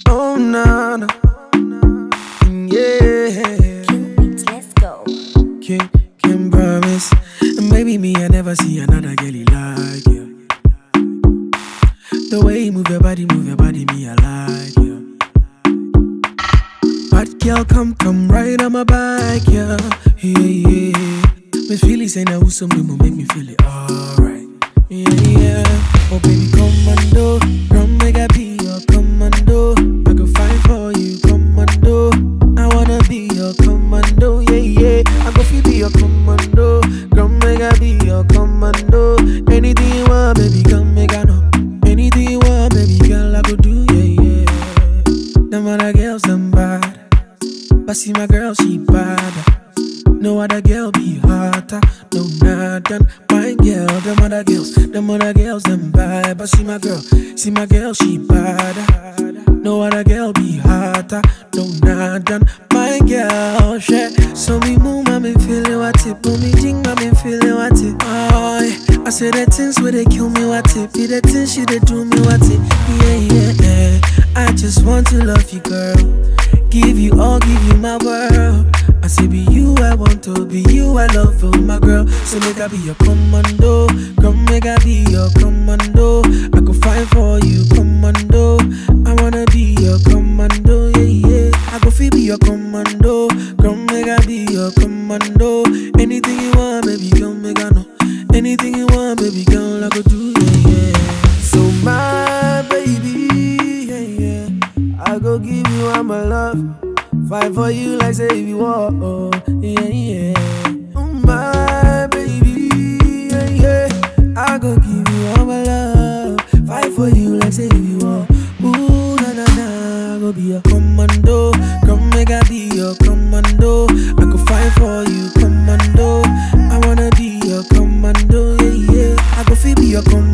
Oh, na, na. Yeah. King Beats, let's go. Can, can promise. And maybe me, I never see another girlie like you. The way you move your body, move your body, me, I like you. Bad girl, come, come right on my back, yeah. Yeah, yeah. Me feel it, say now who's some will make me feel it alright. Yeah, yeah. Oh, baby, commando. Come make I be your commando. I go fight for you, commando. I wanna be your commando, yeah, yeah. I go feel be your commando. Come make I be your commando. Anything you want, baby, come make I know. Anything you want, baby, girl, I go do, yeah, yeah. Them other girls, them bad. But see my girl, she bad. No other girl be hotter, no nothing. My girl, them other girls, them other girls, them bad. But see my girl, see my girl, she bad. No other girl be hotter, no nothing. My girl, shit. So me move, I been feeling what it. Boom, me jing, I been feeling what it. Oh, yeah. I say the things where they kill me, what it. Be the things she they do me, what it. Yeah, yeah, yeah. I just want to love you, girl. Give you all, give you my world. I say be you, I want to be you, I love you, my girl. So make I be your commando, come make I be your commando. I go fight for you, commando. I wanna be your commando, yeah, yeah. I go feel be your commando, come make I be your commando. Anything you want, baby, come make I know. Anything you want, baby, girl, I go do, yeah, yeah. So my baby, yeah, yeah. I go give you all my love. Fight for you like say you want, oh, yeah, yeah. Mm, My baby, yeah, yeah. I go give you all my love. Fight for you like say you want. Ooh, na na na. I go be your commando. Come make I be your commando. I go fight for you, commando. I wanna be your commando, yeah, yeah. I go feel be your commando.